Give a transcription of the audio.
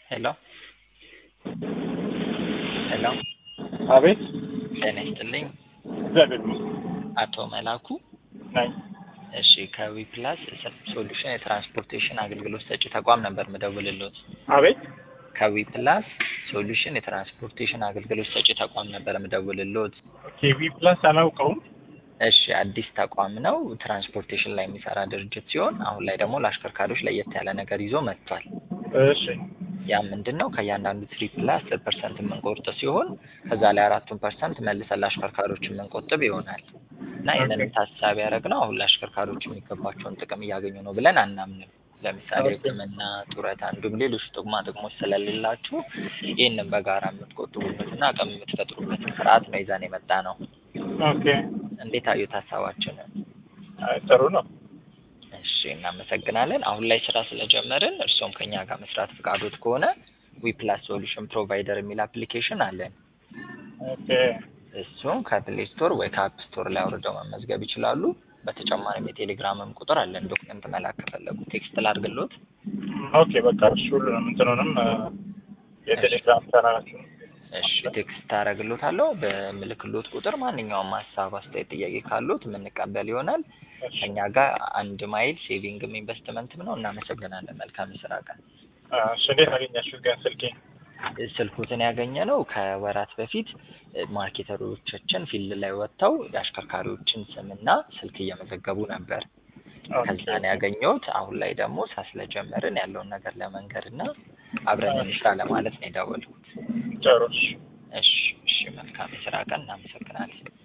ሄሎ ሄሎ አቤት ጤና ይስጥልኝ እግዚአብሔር ይመስገን አቶ መላኩ ነኝ። እሺ ከዊፕላስ ሶሉሽን የትራንስፖርቴሽን አገልግሎት ሰጪ ተቋም ነበር ምደውልሎት አቤት ከዊፕላስ ሶሉሽን የትራንስፖርቴሽን አገልግሎት ሰጪ ተቋም ነበር ምደውልሎት ኬቪ ፕላስ አላውቀውም። እሺ አዲስ ተቋም ነው ትራንስፖርቴሽን ላይ የሚሰራ ድርጅት ሲሆን አሁን ላይ ደግሞ ለአሽከርካሪዎች ለየት ያለ ነገር ይዞ መጥቷል እሺ ያ ምንድን ነው ከእያንዳንዱ ትሪፕ ላይ አስር ፐርሰንት የምንቆርጥ ሲሆን ከዛ ላይ አራቱን ፐርሰንት መልሰን ለአሽከርካሪዎች የምንቆጥብ ይሆናል እና ይህንን ታሳቢ ያደረግነው አሁን ለአሽከርካሪዎች የሚገባቸውን ጥቅም እያገኙ ነው ብለን አናምንም ለምሳሌ ኦኬ። ሕክምና ጡረታ እንዲሁም ሌሎች ጥቅማ ጥቅሞች ስለሌላችሁ ይህንን በጋራ የምትቆጥቡበትና አቅም የምትፈጥሩበትን ስርዓት ነው ይዘን የመጣ ነው ኦኬ እንዴት አዩት ሀሳባችንን አይ፣ ጥሩ ነው። እሺ እናመሰግናለን። አሁን ላይ ስራ ስለጀመርን እርስዎም ከኛ ጋር መስራት ፍቃዶት ከሆነ ዊፕላስ ሶሉሽን ፕሮቫይደር የሚል አፕሊኬሽን አለን። ኦኬ እሱም ከፕሌይ ስቶር ወይ ከአፕ ስቶር ላይ አውርደው መመዝገብ ይችላሉ። በተጨማሪም የቴሌግራምም ቁጥር አለን። ዶክመንት መላክ ከፈለጉ ቴክስት ላድርግሎት። ኦኬ በቃ እሺ፣ ሁሉንም እንትኑንም እ፣ የቴሌግራም ቻናላችሁን እሺ ቴክስት አደርግሎታለሁ። በምልክሎት ቁጥር ማንኛውም ሀሳብ፣ አስተያየት፣ ጥያቄ ካሉት የምንቀበል ይሆናል። እሺ፣ ከኛ ጋር አንድ ማይል ሴቪንግም ኢንቨስትመንትም ነው። እናመሰግናለን። መልካም የስራ ቀን። እሺ። እንዴት አገኛችሁት ግን ስልኬን? ስልኩትን ያገኘ ነው ከወራት በፊት እ፣ ማርኬተሮቻችን ፊልድ ላይ ወጥተው የአሽከርካሪዎችን ስምና ስልክ እየመዘገቡ ነበር። ኦኬ ከዛን ያገኘሁት አሁን ላይ ደግሞ ስራ ስለጀመርን ያለውን ነገር ለመንገር እና አብረን እንስራ ለማለት ነው የደወልኩት። ጥሩ እሺ። እሺ እሺ፣ መልካም የስራ ቀን። እናመሰግናለን።